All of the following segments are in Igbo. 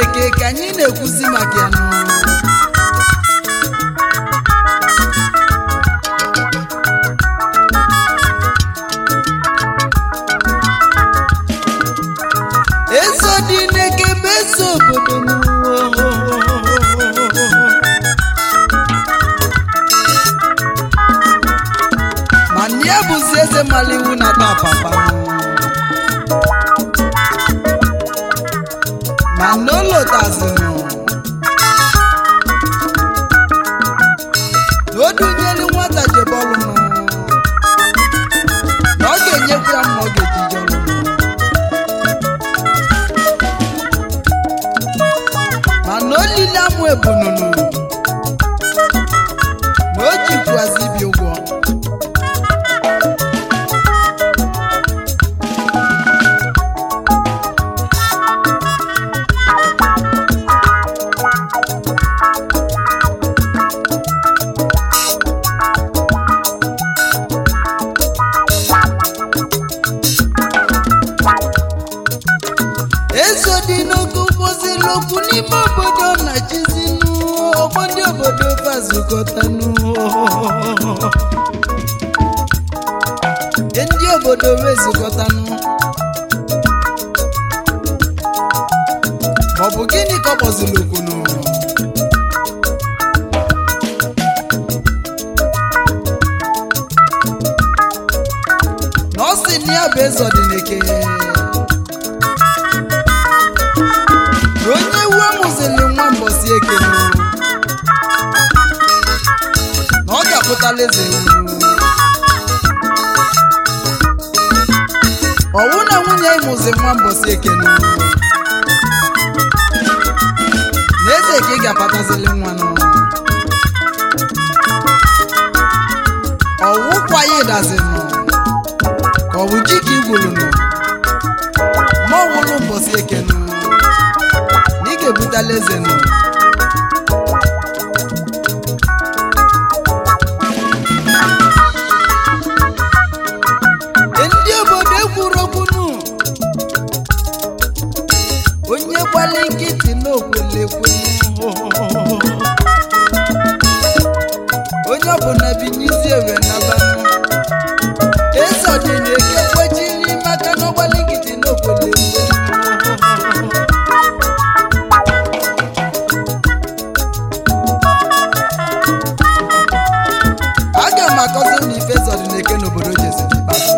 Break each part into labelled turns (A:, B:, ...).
A: n'eke ka anyị na-ekwuzi maka ya nụ eso dị n'eke bụ eso obodo ma na ya bụzi eze mara iwu na ata papa ma na o lotazinu na o dunyelu nwata jebọlụ nụ na ọ ga-enyekwu ya mma ọ ga-ejijọlụ mana olile amụ ebununu na o jikwazi ibi ụgwọ eso dị n'oge ụgbọzila okwu n'ime obodo na chizinu ọgbọ ndị obodo fazukọtanụ ndị obodo wezukọtanụ maọbụ gịnị ka ọ kpọziri okwunu na ọ sị na ya bụ eze ọdịneke na onye ewu amụzili nwa mbọsi ekene na ọ ga-apụtala eze ewu ọwụ na nwunye ịmụzi nwa mbọsi ekene na eze ka ị ga-apatazili nwa nụ ọwụ kwa ya ịdazinụ ka ọ bụ ji ka igwulunụ ma ọ wụlụ mbọsi ekene na ị ga-ebutala eze nụ ndị obodo ekwuru okwu nụ onye gbali nkịtị n'okwelekwe onye ọbụla binyizi ewe nabanụ eze ọdịneke kwechiri maka na ọgbali nkịtị n'okwelekwe aga m akọzi na ife eze ọdịneke n'obodo jeziri ikpeazụ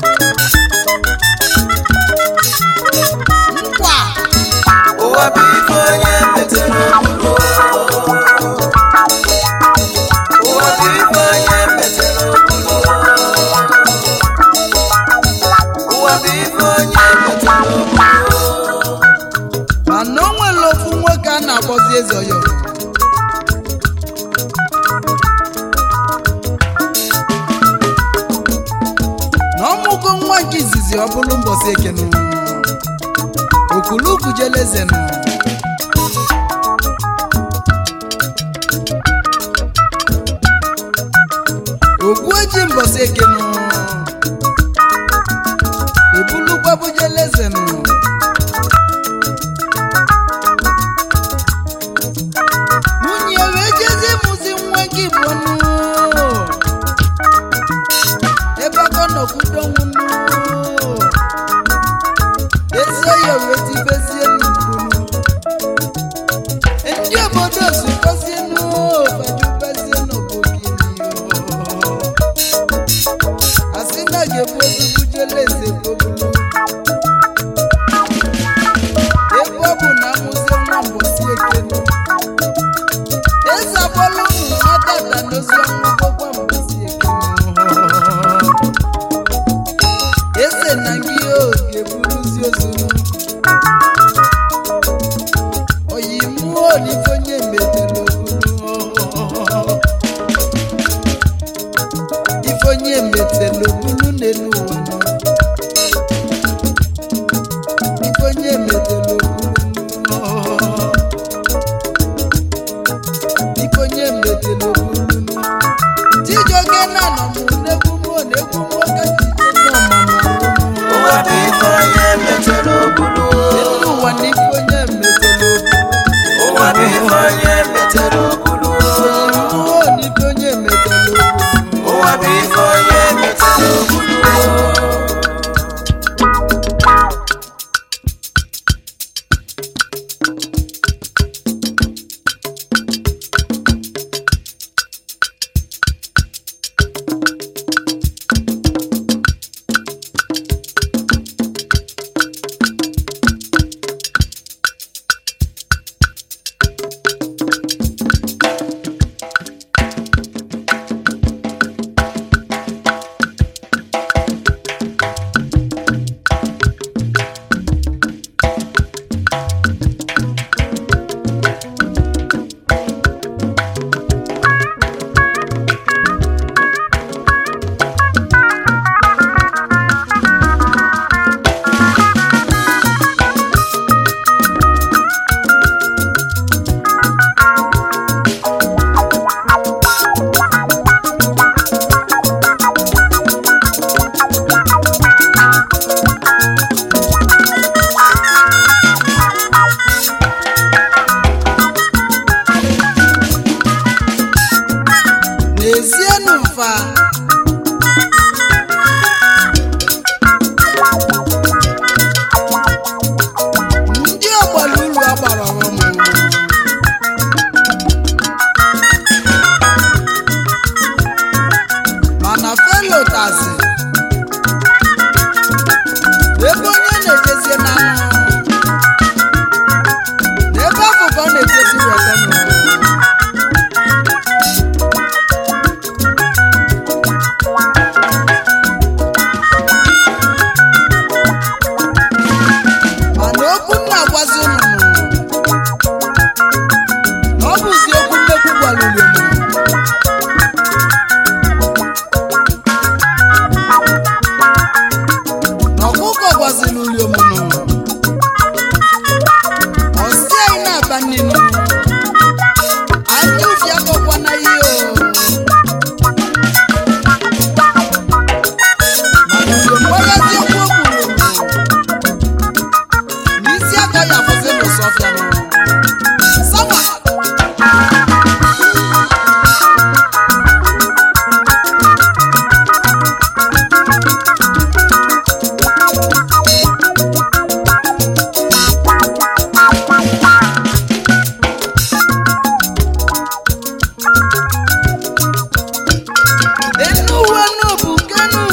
A: nkwa
B: ụwa bụ ife onye metụrụ okpuru ụwa bụ ife onye metụrụ okpuru ụwa bụ ife onye metụrụ okpuru
A: mana o nwere ofu nwoke a na-akpọzi eze ọyọ na ọmụgo nwa nke izizi ọ bụrụ mbọsị ekene okuluku jelezenu ogbueji mbọsị ekene ebulukwabu jelezenu nwunye wee jezi mụzi nwa gị bụ nụ ebe aka nọkwudo nwụnụ ezi oyi wee tibezie n'ugbunu ndị obodo zukọzie n'obajubezie n'obogini asị na ga-ebu ozubujele eze gbobulu ebe ọ bụ na amụzie nwa mbọsi ekenu eze agbọla ụmụ nwata da n'ozi ọnwụ gbogbo mbọsi ekenu eze na gị oge buruzi ozunu oyi mmụọ n'ife onye metere obulu ife onye metere obulu n'elu ụwa nọ. ife onye metere obulu ife onye metere obulu nọ. Chijioke na-anọ mụ n'egwu mụọ na-egwu mụọ ka jide nọ mama
B: ụwa bụ ife onye metụrụ okpuru
A: elu ụwa na ife onye metere obulu mfa ndị ọgbara ulu agbara ọghọm mana felotazi ebe onye na-ejezie n'anụ n'ebe afọ ka ọ na-ejezi wetanụ mana okwu nna agwazi unu na ọ bụzi okwu nnekwu gwalụrụ unu na ọkụkọ gwaziri uliomunu ọsị anyị na-aba nnenu anya ufi akọkwana ihe o mana uliomgbayazi okwu o kwuru n'isi aka ya afụzi n'ụsọfịa nụ sama enu uwe nu bụ nkenu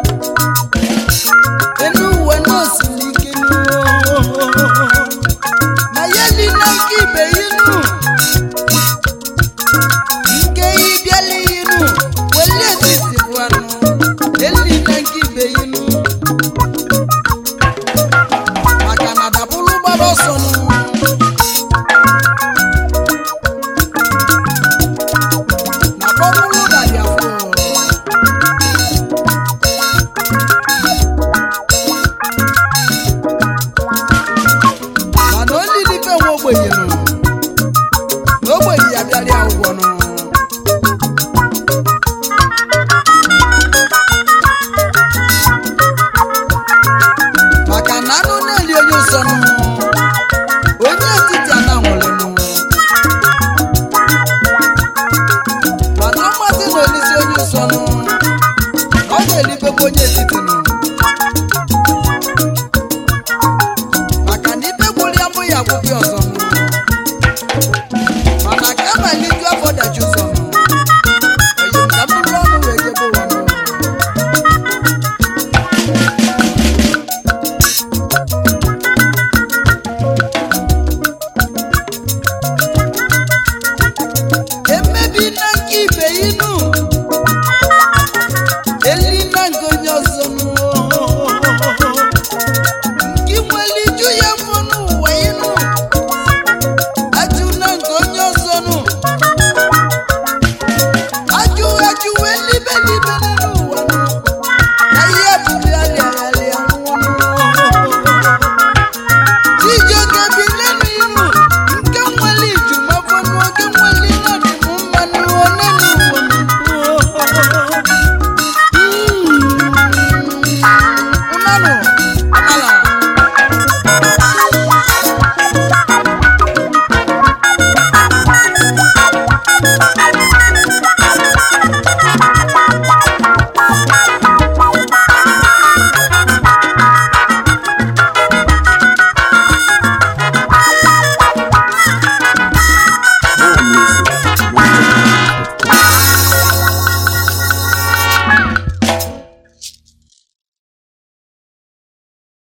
A: enu uwe nu osiri ike nu na ya niile nke ibe inu nke yi bịala inu weli etiti bụ anụ eline nke ibe inu maka na dabụrụ gbara ọsọ nụ na kpọbụrụ dadi afọ mana olilife nwe ogbenye nụ na ogbenye ya bịara ya ụgwọ nụ maka na anụ na-eli onye ụsọ nụ onye etiti ana nwere nụ mana ọmasị na olisi onye ụsọ nụ ọ ga-elibekwa onye etiti nụ